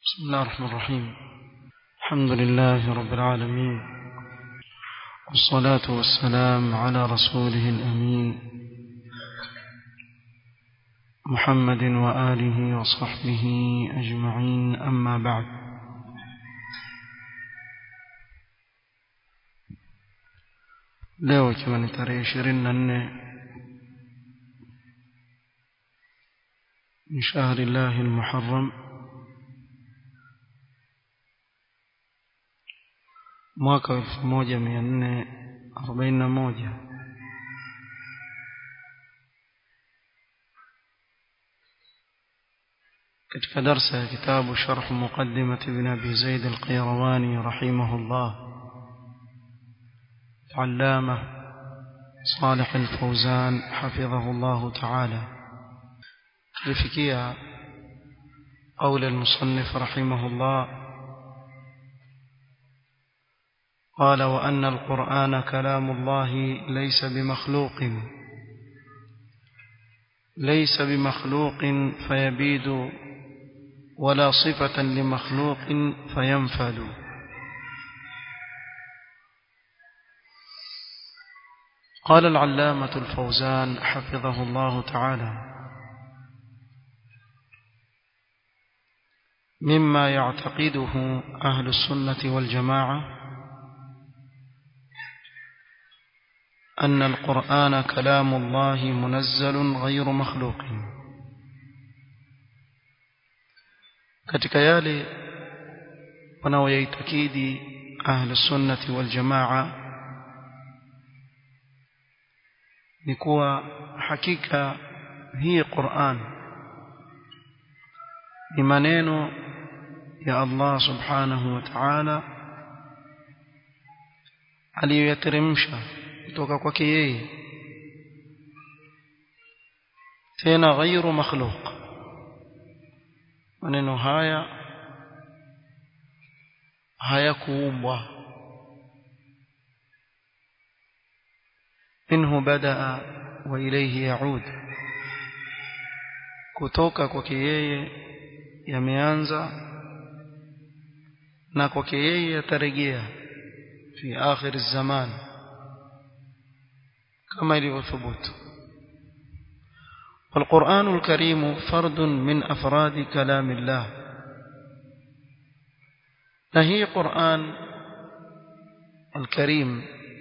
بسم الله الرحمن الرحيم الحمد لله رب العالمين والصلاة والسلام على رسوله الأمين محمد وآله وصحبه أجمعين أما بعد leo ikiwa ni tarehe ishirini na nne من شهر الله المحرم mwaka wa elfu moja mia nne arobaini na moja katika darsa ya kitabu sharh muqaddimat ibn abi zaid al-qayrawani rahimahullah علامة صالح الفوزان حفظه الله تعالى لفكية قول المصنف رحمه الله قال وأن القرآن كلام الله ليس بمخلوق ليس بمخلوق فيبيد ولا صفة لمخلوق فينفد قال العلامة الفوزان حفظه الله تعالى مما يعتقده أهل السنة والجماعة أن القرآن كلام الله منزل غير مخلوق katika yale wanaoyaitakidi ahlu sunnati wal jamaa ni kuwa hakika hii Qur'an ni maneno ya Allah subhanahu wa ta'ala aliyoyateremsha kutoka kwake yeye tena ghairu makhluq maneno haya hayakuumbwa minhu badaa wa ilayhi yaud kutoka kwake yeye yameanza na kwake yeye yatarejea fi akhir zaman كما يثبت والقرآن الكريم فرد من أفراد كلام الله نهي قرآن الكريم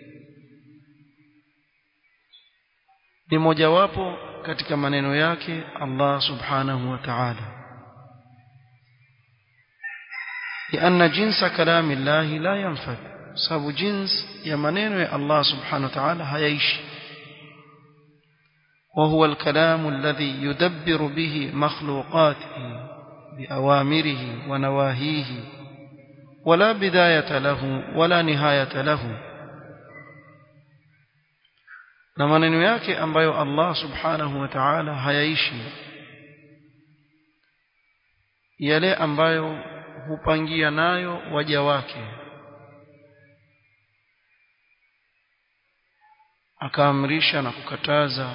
ni mojawapo katika maneno yake Allah subhanahu wa ta'ala لأن جنس كلام الله لا ينفد sababu jins ya maneno ya Allah subhanahu wa ta'ala hayaishi وهو الكلام الذي يدبر به مخلوقاته بأوامره ونواهيه ولا بداية له ولا نهاية له na maneno yake ambayo Allah subhanahu wa ta'ala hayaishi yale ambayo hupangia nayo waja wake akaamrisha na kukataza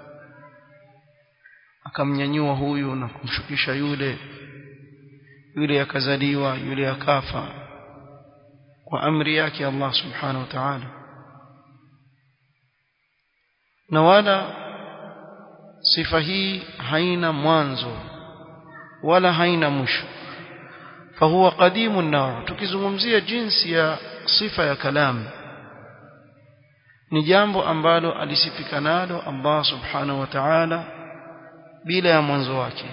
akamnyanyua huyu na kumshukisha yule yule akazaliwa yule akafa kwa amri yake Allah subhanahu wa ta'ala na wala sifa hii haina mwanzo wala haina mwisho fahuwa qadimu naw tukizungumzia jinsi ya sifa ya kalam ni jambo ambalo alisifika nalo Allah subhanahu wa ta'ala bila ya mwanzo wake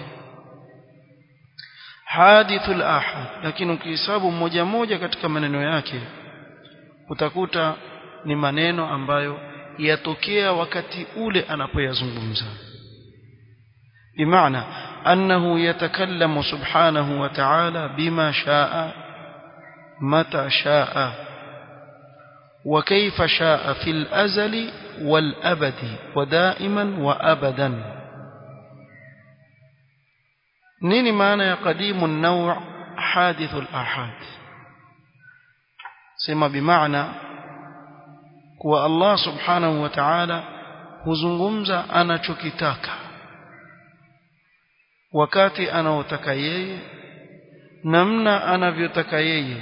hadithul ahad lakini ukihesabu mmoja mmoja katika maneno yake utakuta ni maneno ambayo yatokea wakati ule anapoyazungumza bimaana annahu yatakallamu subhanahu wa ta'ala bima shaa mata shaa وكيف شاء في الأزل والأبد ودائما وأبدا nini maana ya qadimu an-naw' hadithu al-ahad sema bimaana kuwa Allah subhanahu wa ta'ala huzungumza anachokitaka wakati anaotaka yeye namna anavyotaka yeye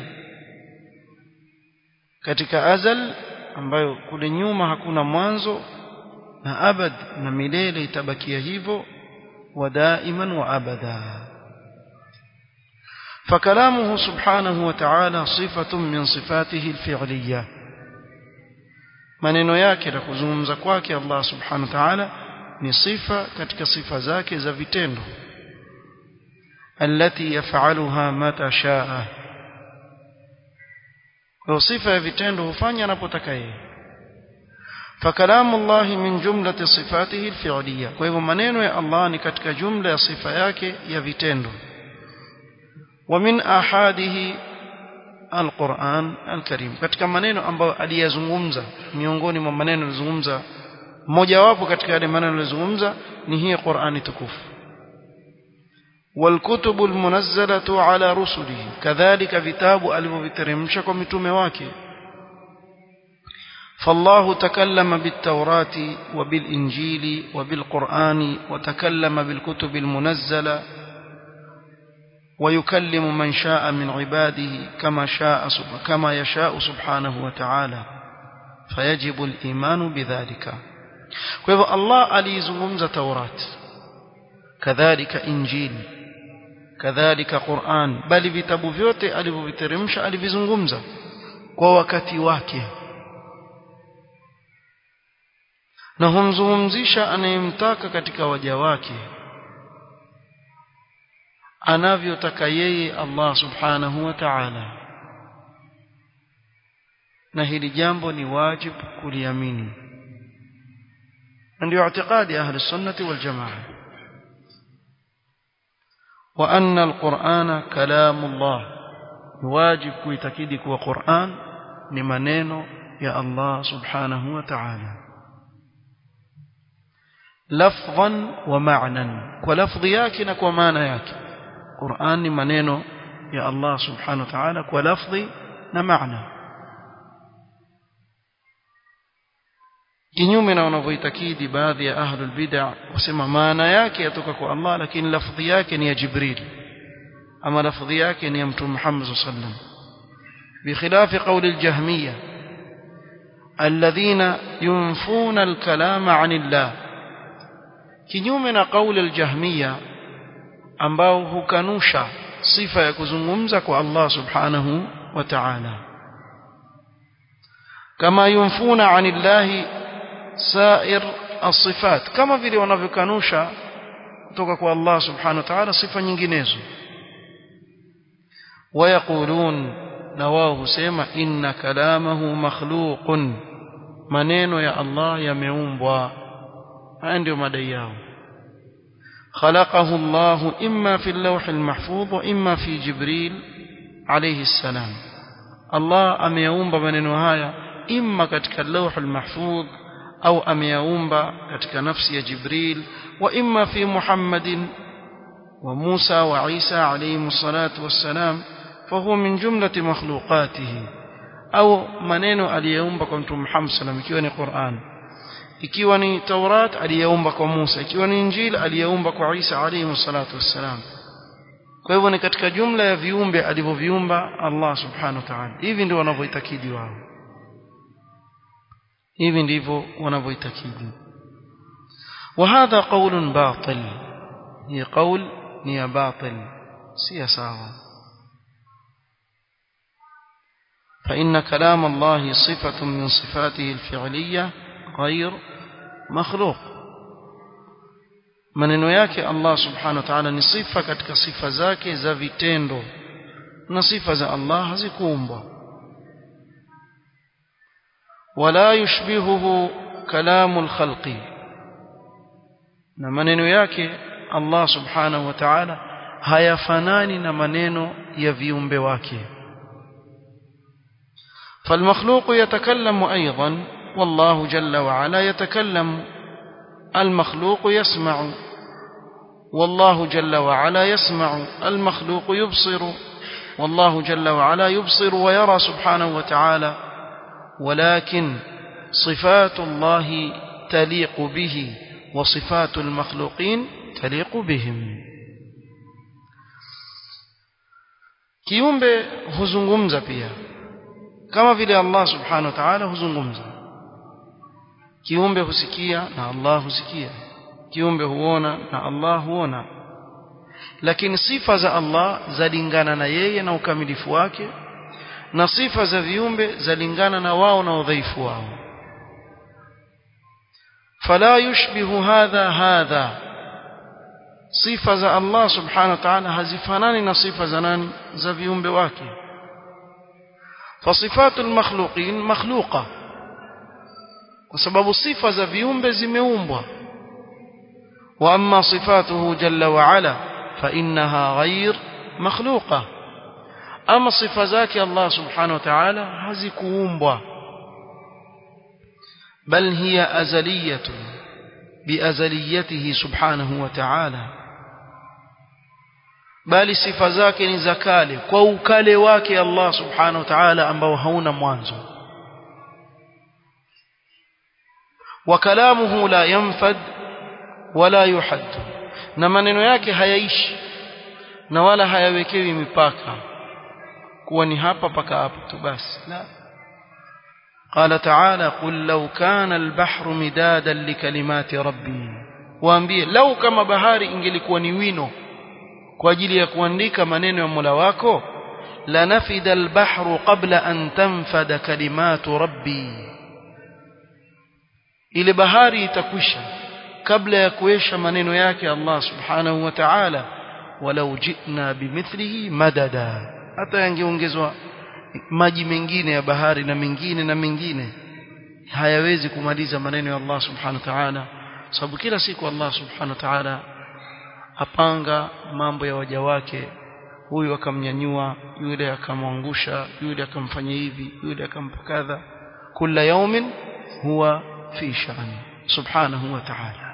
katika azal ambayo kule nyuma hakuna mwanzo na abad na milele itabakia hivyo wa daiman wa abada فكلامه سبحانه وتعالى صفة من صفاته الفعلية maneno yake na kuzungumza kwake Allah subhanahu wa ta'ala ni sifa katika sifa zake za vitendo التي يفعلها متى شاء kwa sifa ya vitendo hufanya anapotaka yeye فكلام الله من جملة صفاته الفعلية kwa hivyo maneno ya Allah ni katika jumla ya sifa yake ya vitendo ومن آحاده القرآن الكريم katika maneno ambayo aliyazungumza miongoni mwa maneno alizungumza mojawapo katika yale maneno alizungumza ni hii Qur'ani tukufu والكتب المنزلة على رسله كذلك vitabu alivyoviteremsha kwa mitume wake فالله تكلم بالتوراة وبالإنجيل وبالقرآن وتكلم بالكتب المنزلة ويكلم من شاء من عباده كما شاء كما يشاء سبحانه وتعالى فيجب الإيمان بذلك فإذا الله alizungumza Taurat kadhalika Injili kadhalika Qur'an bali vitabu vyote alivyoviteremsha alivizungumza kwa wakati wake na humzungumzisha anayemtaka katika waja wake anavyotaka yeye Allah subhanahu wa ta'ala na hili jambo ni wajibu kuliamini ndio i'tiqadi ahli sunnati wal jamaa wa anna alqur'ana kalamullah wajib kuitakidi kuwa Qur'an ni maneno ya Allah subhanahu wa ta'ala lafdhan wa ma'nan kwa lafdhi yake na kwa maana yake Qur'an ni maneno ya Allah subhanahu wa ta'ala kwa lafdhi na maana kinyume na wanavyoitakidi baadhi ya ahlul bid'ah wasema maana yake yatoka kwa Allah lakini lafdhi yake ni ya Jibril ama lafdhi yake ni ya Mtume Muhammad sallallahu alaihi wasallam بخلاف قول الجهمية الذين ينفون الكلام عن الله kinyume na قول الجهمية ambao hukanusha sifa ya kuzungumza kwa Allah subhanahu wa ta'ala kama yunfuna anillahi sair as-sifat kama vile wanavyokanusha kutoka kwa Allah subhanahu wa ta'ala sifa nyinginezo wayaqulun na wao husema inna kalamahu makhluqun maneno ya Allah yameumbwa haya ndio madai yao خلقه الله إما في اللوح المحفوظ وإما في جبريل عليه السلام الله أميومب من هايا إما كتك اللوح المحفوظ أو أميومب كتك نفس جبريل وإما في محمد وموسى وعيسى عليهم الصلاة والسلام فهو من جملة مخلوقاته أو منين اليوم كنت محمد صلى الله عليه وسلم قرآن ikiwa ni Taurat aliyeumba kwa Musa ikiwa ni Injili aliyeumba kwa Isa alayhi salatu wassalam kwa hivyo ni katika jumla ya viumbe alivyoviumba Allah subhanahu wa ta'ala hivi ndio wanavyoitakidi wao hivi ndivyo wanavyoitakidi وهذا قول باطل هي قول هي باطل سي ساوا فإن كلام الله صفة من صفاته الفعلية غير مخلوق maneno yake Allah subhanahu wa ta'ala ni sifa katika sifa zake za vitendo na sifa za Allah hazikuumbwa wala yushbihuhu kalamul khalqi na maneno yake Allah subhanahu wa ta'ala hayafanani na maneno ya viumbe wake فالمخلوق يتكلم أيضا والله جل وعلا يتكلم المخلوق يسمع والله جل وعلا يسمع المخلوق يبصر والله جل وعلا يبصر ويرى سبحانه وتعالى ولكن صفات الله تليق به وصفات المخلوقين تليق بهم kiumbe huzungumza pia kama vile Allah subhanahu wa ta'ala huzungumza kiumbe husikia na Allah husikia kiumbe huona na Allah huona lakini sifa za Allah zalingana na yeye na ukamilifu wake na sifa za viumbe zalingana na wao na udhaifu wao fala yushbihu hadha hadha sifa za Allah subhanahu wa ta'ala hazifanani na sifa za nani za viumbe wake fasifatul makhluqin makhluqa kwa sababu sifa za viumbe zimeumbwa wa amma sifatuhu jalla wa ala fa innaha ghayr makhluqa ama sifa zake Allah subhanahu wa ta'ala hazikuumbwa bal hiya azaliyatun biazaliyatihi subhanahu wa ta'ala bali sifa zake ni za kale kwa ukale wake Allah subhanahu wa ta'ala ambao hauna mwanzo wa kalamuhu la yanfad wala yuhadd na maneno yake hayaishi na wala hayawekewi mipaka kuwa ni hapa paka hapa tu basi la قال تعالى قل لو كان البحر مدادا لكلمات ربي waambie lau kama bahari ingelikuwa ni wino kwa ajili ya kuandika maneno ya Mola wako la nafida albahru qabla an tanfada kalimatu rabbi ile bahari itakwisha kabla ya kuisha maneno yake Allah subhanahu wa ta'ala walau jina bimithlihi madada hata yangeongezwa maji mengine ya bahari na mengine na mengine hayawezi kumaliza maneno ya Allah subhanahu wa ta'ala sababu kila siku Allah subhanahu wa ta'ala apanga mambo ya waja wake huyu akamnyanyua yule akamwangusha yule akamfanya hivi yule akampa kadha kila yaumin huwa fi sha'ni subhanahu wa ta'ala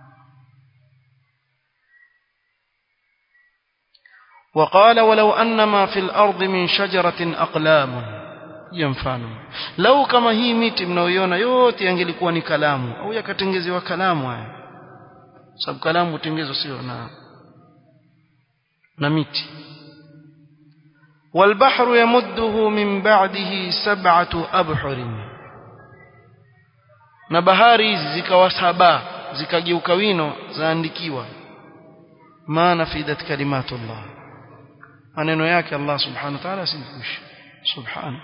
وقال ولو أن ما في الأرض من شجرة أقلام ينفانو لو كما هي miti mnaoiona yote yangelikuwa ni kalamu au yakatengezewa kalamu haya sababu kalamu hutengenezwa sio na na miti والبحر يمده من بعده سبعة أبحر na bahari hizi zikawa saba zikageuka wino zaandikiwa ma nafidat kalimatullah maneno yake Allah subhanahu wa ta'ala simkushi subhanahu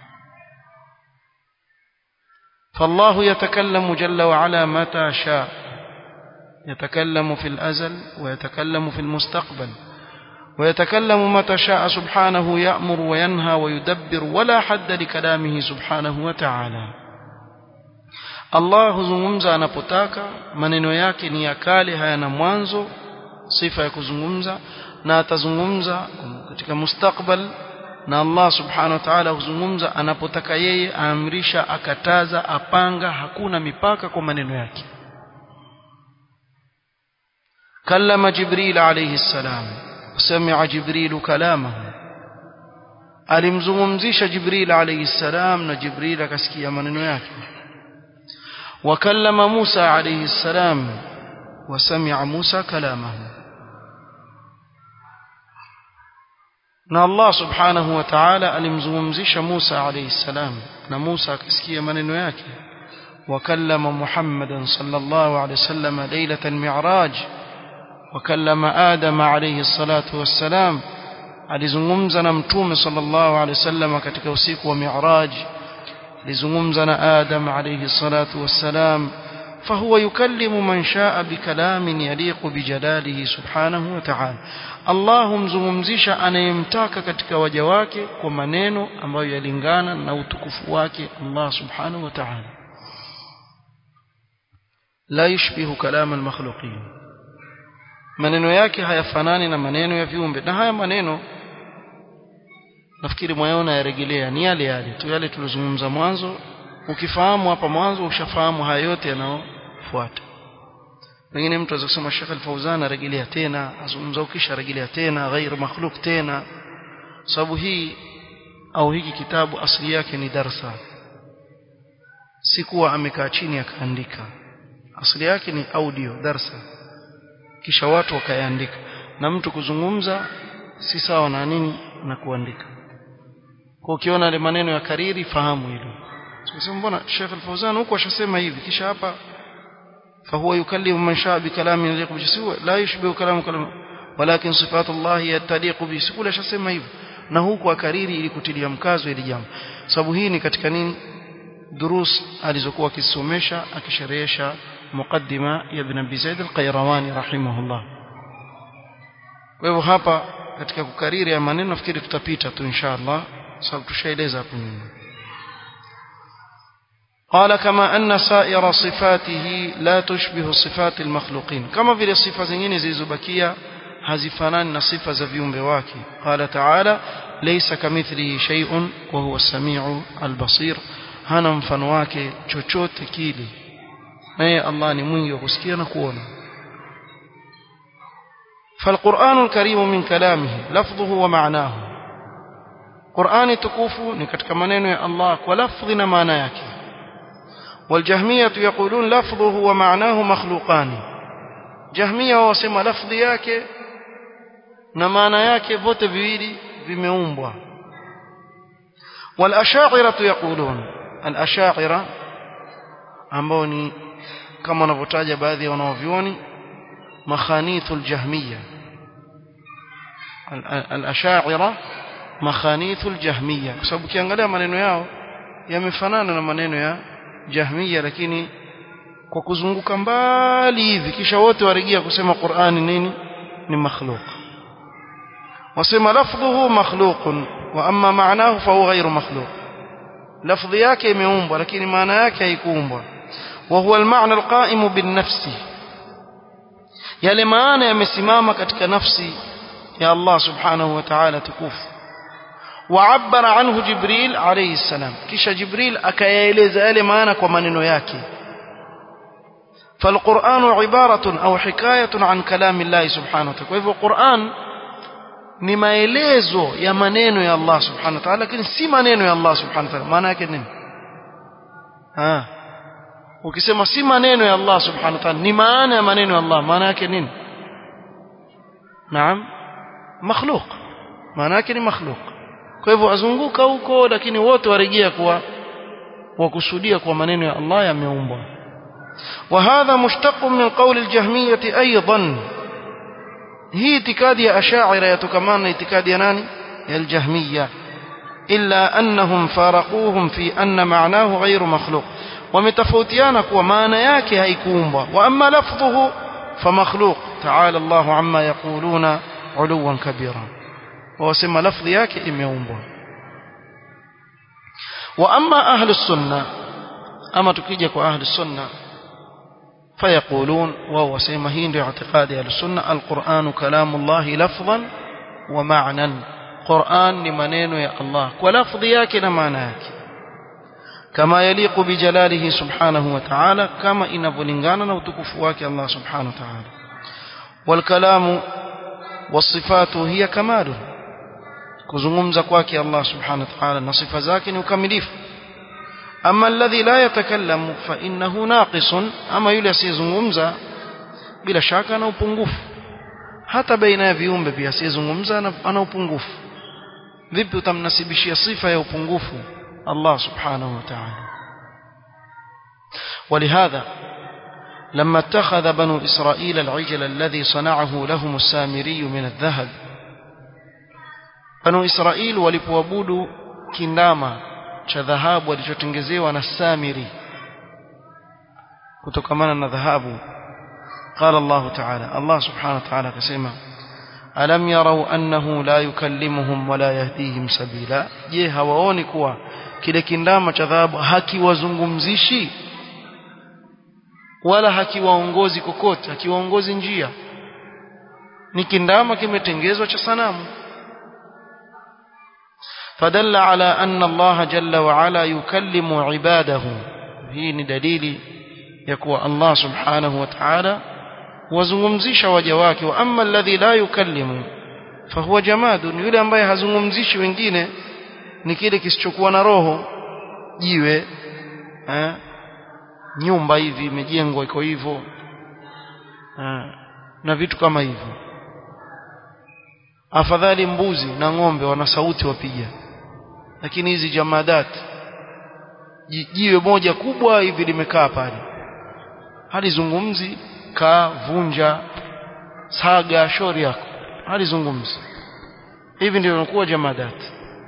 فالله يتكلم جل وعلا متى شاء يتكلم في الأزل ويتكلم في المستقبل ويتكلم متى شاء سبحانه يأمر وينهى ويدبر ولا حد لكلامه سبحانه وتعالى الله zungumza anapotaka maneno yake ni ya kale hayana mwanzo sifa ya kuzungumza na atazungumza katika mustakbal na Allah subhanahu wa ta'ala huzungumza anapotaka yeye aamrisha akataza apanga hakuna mipaka kwa maneno yake kallama jibril alayhi salam sami'a jibril kalamahu alimzungumzisha jibril alayhi salam na jibril akasikia maneno yake وكلم موسى عليه السلام وسمع موسى كلامه na Allah subhanahu wa ta'ala alimzungumzisha Musa alayhi salam na Musa akasikia maneno yake wakallama Muhammadan sallallahu alayhi wasallam lailatan mi'raj wakallama Adam alayhi salatu wassalam alizungumza na mtume sallallahu alayhi wasallam katika usiku wa mi'raj alizungumza na Adam alayhi salatu wassalam فهو يكلم من شاء بكلام يليق بجلاله سبحانه وتعالى Allah humzungumzisha anayemtaka katika waja wake kwa maneno ambayo yalingana na utukufu wake Allah subhanahu wa ta'ala la yushbihu kalam almakhluqin maneno yake hayafanani na maneno ya viumbe na haya maneno nafikiri mwaona yarejelea ni yale yale tu yale tulizungumza mwanzo ukifahamu hapa mwanzo ushafahamu haya yote yanayofuata pengine mtu aweza kusema Sheikh Al-Fauzan arejelea tena azungumza ukisha rejelea tena ghair makhluq tena sababu hii au hiki kitabu asili yake ni darsa si kuwa amekaa chini akaandika asili yake ni audio darsa kisha watu wakayaandika na mtu kuzungumza si sawa na nini na kuandika kwa ukiona ile maneno ya kariri fahamu hilo sasa mbona Sheikh Al-Fawzan huko ashasema hivi kisha hapa فهو يكلم من شاء بكلام يليق بجسوه لا يشبه كلام كلام ولكن صفات الله تليق بسكول ashasema hivyo na huku akariri ili kutilia mkazo ili jambo sababu hii ni katika nini durus alizokuwa akisomesha akisherehesha muqaddima ya ibn Abi Zaid al-Qayrawani rahimahullah kwa hivyo hapa katika kukariri ya maneno nafikiri tutapita tu inshallah sababu tushaeleza hapo nyuma قال كما أن سائر صفاته لا تشبه صفات المخلوقين كما في الصفة زنين زيزبكية هزفنان صفة زفيون بواكي قال تعالى ليس كمثله شيء وهو السميع البصير هنا مفنواك chochote kile naye Allah ni mwingi wa kusikia na kuona فالقرآن الكريم من كلامه لفظه ومعناه قرآن تكوفو ni katika maneno ya Allah kwa lafdhi na maana yake والجهمية يقولون لفظه ومعناه مخلوقان جهمية وسمى لفظ yake na maana yake vote viwili vimeumbwa والأشاعرة يقولون الأشاعرة ambao ni kama wanavyotaja baadhi ya wanaovyuoni makhanithu aljahmiya al-ashaira makhanithu aljahmiya kwa sababu ukiangalia maneno yao yamefanana na maneno ya jahmiya lakini kwa kuzunguka mbali hivi kisha wote warejea kusema Qur'ani nini ni makhluq wasema lafdhuhu makhluqun wa amma ma'nahu fa huwa ghayru makhluq lafdhi yake imeumbwa lakini maana yake haikuumbwa wa huwa al-ma'na al-qa'im bin-nafsi yale maana yamesimama katika nafsi ya Allah subhanahu wa ta'ala tukufu وعبر عنه جبريل عليه السلام كيش جبريل أكايلز آل مانا كمانينو ياكي فالقرآن عبارة أو حكاية عن كلام الله سبحانه وتعالى وإذا القرآن ni maelezo ya maneno ya Allah subhanahu wa ta'ala lakini si maneno ya Allah subhanahu wa ta'ala maana yake nini ah ukisema si maneno ya Allah subhanahu wa ta'ala ni maana ya maneno ya Allah maana yake nini naam makhluq maana yake ni makhluq kwa hivyo azunguka huko lakini wote warejea kuwa wakusudia kwa maneno ya Allah yameumbwa وهذا مشتق من قول الجهمية أيضا هي اعتقاد أشاعرة يتكمان اعتقاد ناني الجهمية إلا أنهم فارقوهم في أن معناه غير مخلوق ومتفوتيانا كوا معنى yake haikuumbwa وأما لفظه فمخلوق تعالى الله عما يقولون علوا كبيرا وسمى لفظ yake imeumbwa واما اهل السنه اما tukija kwa ahli sunna فيقولون وهو سيما هي ndio اعتقاد اهل السنه القران كلام الله لفظا ومعنى قران ni maneno ya Allah kwa lafdhi yake na maana yake kama yaliqu bijalalihi subhanahu wa ta'ala kama inavyolingana na utukufu wake Allah subhanahu wa ta'ala والكلام والصفات هي كماله kuzungumza kwake Allah subhanahu wa ta'ala na sifa zake ni ukamilifu ama alladhi la yatakallamu fa innahu naqisun ama yule asiyezungumza bila shaka ana upungufu hata baina ya viumbe pia asiyezungumza ana upungufu vipi utamnasibishia sifa ya upungufu Allah subhanahu wa ta'ala ولهذا لما اتخذ بنو إسرائيل العجل الذي صنعه لهم السامري من الذهب Banu Israil walipoabudu kindama cha dhahabu walichotengezewa na Samiri kutokamana na dhahabu قال الله تعالى الله سبحانه وتعالى كسمة ألم يروا أنه لا يكلمهم ولا يهديهم سبيلا je hawaoni kuwa kile kindama cha dhahabu hakiwazungumzishi wala hakiwaongozi kokote hakiwaongozi njia ni kindama kimetengezwa cha sanamu فدل على أن الله جل وعلا يكلم عباده هي دليل يكوى الله سبحانه وتعالى وزممزيش وجواك وأما الذي لا يكلم فهو جماد yule ambaye hazungumzishi wengine ni kile kisichokuwa na roho jiwe eh nyumba hivi imejengwa iko hivyo na vitu kama hivyo afadhali mbuzi na ng'ombe wana sauti wapiga lakini hizi jamadat jiwe moja kubwa hivi limekaa pale halizungumzi kaa vunja saga shauri yako halizungumzi hivi ndio inakuwa jamadat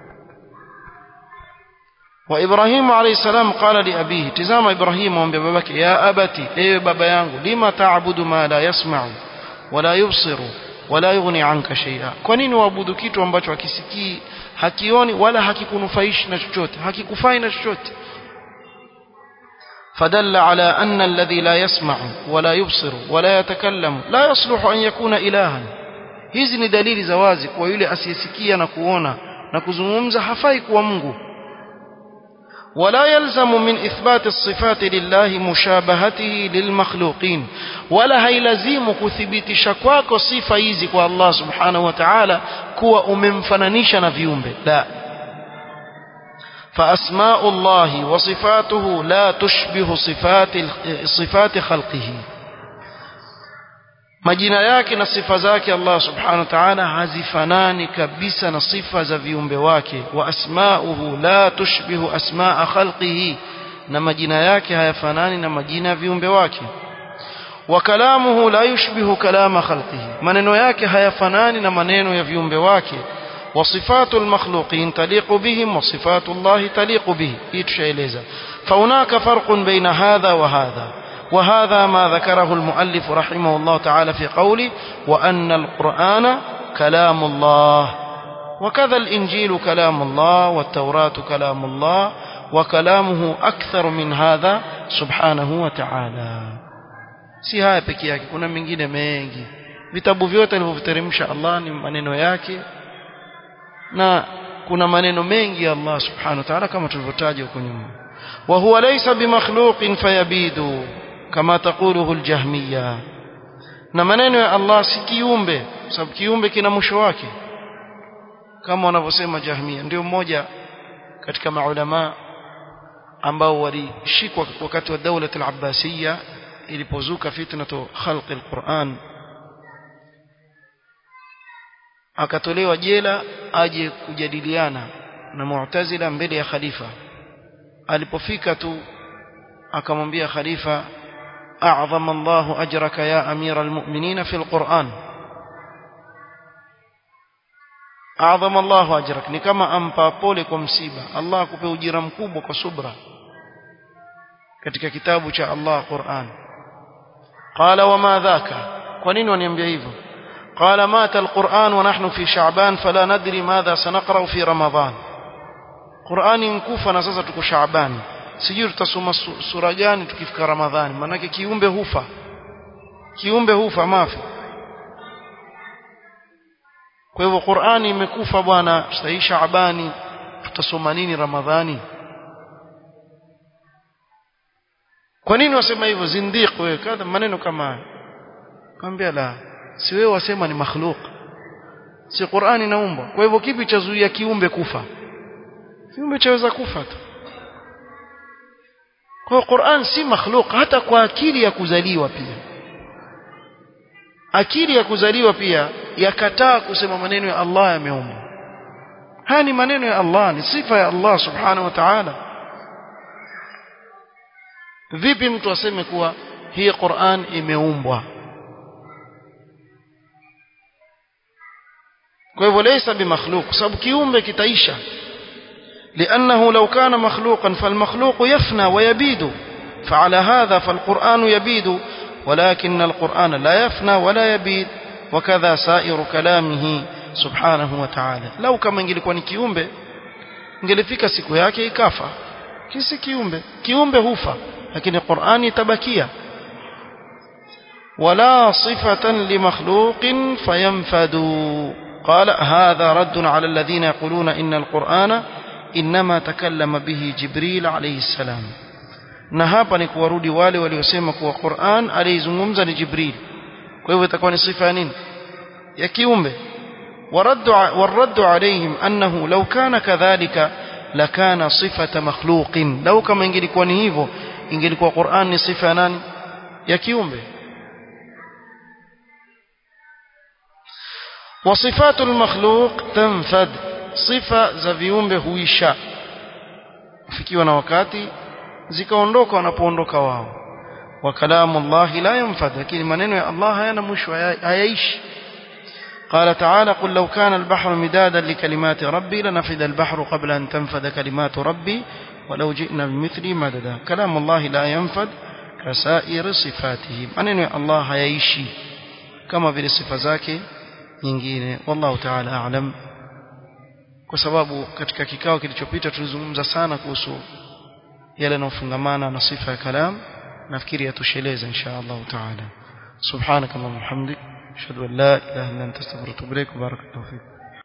وإبراهيم عليه السلام قال لأبيه تزام إبراهيم ومبي بابك يا أبتي إيه بابا يانغو لما تعبد ما لا يسمع ولا يبصر ولا يغني عنك شيئا kwa nini waabudu kitu ambacho hakisikii hakioni wala hakikunufaishi na chochote hakikufai na chochote فدل على أن الذي لا يسمع ولا يبصر ولا يتكلم لا يصلح أن يكون إلها hizi ni dalili za wazi kwa yule asiyesikia na kuona na kuzungumza hafai kuwa Mungu ولا يلزم من إثبات الصفات لله مشابهته للمخلوقين ولا هيلزم كثبت kwako sifa hizi kwa Allah subhanahu wa ta'ala kuwa umemfananisha na viumbe la فأسماء الله وصفاته لا تشبه صفات صفات خلقه majina yake na sifa zake Allah subhanahu wa ta'ala hazifanani kabisa na sifa za viumbe wake wa asma'uhu la tushbihu asma'a khalqihi na majina yake hayafanani na majina ya viumbe wake wa kalamuhu la yushbihu kalama khalqihi maneno yake hayafanani na maneno ya viumbe wake wa sifatul makhluqin taliqu bihim wa sifatullah taliqu bihi hii tushaeleza fa hunaka farqun baina hadha wa hadha وهذا ما ذكره المؤلف رحمه الله تعالى في قوله وأن القرآن كلام الله وكذا الإنجيل كلام الله والتوراة كلام الله وكلامه أكثر من هذا سبحانه وتعالى si haya peke yake kuna mengine mengi vitabu vyote alivyoteremsha Allah ni maneno yake na kuna maneno mengi ya Allah subhanahu wa ta'ala kama tulivyotaja huko nyuma wa huwa laysa bimakhluqin fayabidu kama taquluhu aljahmiya na maneno ya Allah si kiumbe sababu kiumbe kina mwisho wake kama wanavyosema jahmiya ndio mmoja katika maulama ambao walishikwa wakati wa daula al-abbasiyya ilipozuka fitnatu khalqi al-Qur'an akatolewa jela aje kujadiliana na Mu'tazila mbele ya khalifa alipofika tu akamwambia khalifa a'zama Allahu ajraka ya amira almu'minina fil Qur'an a'zama Allahu ajrak ni kama ampa pole kwa msiba Allah akupe ujira mkubwa kwa subra katika kitabu cha Allah Qur'an qala wama dhaka kwa nini waniambia hivyo قال مات القرآن ونحن في شعبان فلا ندري ماذا سنقرأ في رمضان قرآن نكوفا نساسا tuko Shaaban sijui tutasoma sura gani tukifika Ramadhani manake kiumbe hufa kiumbe hufa mafi kwa hivyo Qur'ani imekufa bwana sasa Shaabani tutasoma nini Ramadhani kwa nini wasema hivyo zindiq wewe kadha maneno kama haya kaambia la si wewe wasema ni makhluk si Qur'ani inaumbwa kwa hivyo kipi cha zuia kiumbe kufa kiumbe chaweza kufa tu kwa Qur'an si makhluk hata kwa akili ya kuzaliwa pia akili ya kuzaliwa pia yakataa kusema maneno ya Allah yameumbwa haya ni maneno ya Allah ni sifa ya Allah subhanahu wa ta'ala vipi mtu aseme kuwa hii Qur'an imeumbwa kwa hivyo laysa bimakhluq sababu kiumbe kitaisha لأنه لو كان مخلوقا فالمخلوق يفنى ويبيد فعلى هذا فالقرآن يبيد ولكن القرآن لا يفنى ولا يبيد وكذا سائر كلامه سبحانه وتعالى لو كما ingelikuwa ni kiumbe ingelifika siku yake ikafa kisi kiumbe kiumbe hufa lakini Qur'ani itabakia ولا صفة لمخلوق فينفد قال هذا رد على الذين يقولون إن القرآن إنما تكلم به جبريل عليه السلام na hapa ni kuwarudi wale waliosema kuwa Qur'an alizungumza ni Jibril kwa hivyo itakuwa ni sifa ya nini ya kiumbe waraddu waraddu alayhim annahu law kana kadhalika lakana sifata makhluqin law kama ingelikuwa ni hivyo ingelikuwa Qur'an ni sifa ya nani ya kiumbe وصفات المخلوق تنفد صفة za viumbe huisha fikiwa na wakati zikaondoka wanapoondoka wao wa kalamu Allah la yanfad lakini maneno ya Allah hayana mwisho hayaishi قال تعالى قل لو كان البحر مدادا لكلمات ربي لنفد البحر قبل أن تنفد كلمات ربي ولو جئنا بمثله مددا كلام الله لا ينفد كسائر صفاته maneno ya Allah hayaishi kama vile sifa zake nyingine wallahu ta'ala a'lam kwa sababu katika kikao kilichopita tulizungumza sana kuhusu yale yanayofungamana na sifa ya kalam nafikiri yatosheleza insha Allah ta'ala subhanakallahumma hamdik ashhadu an la ilaha illa anta astaghfiruka wa atubu ilaik barakallahu fik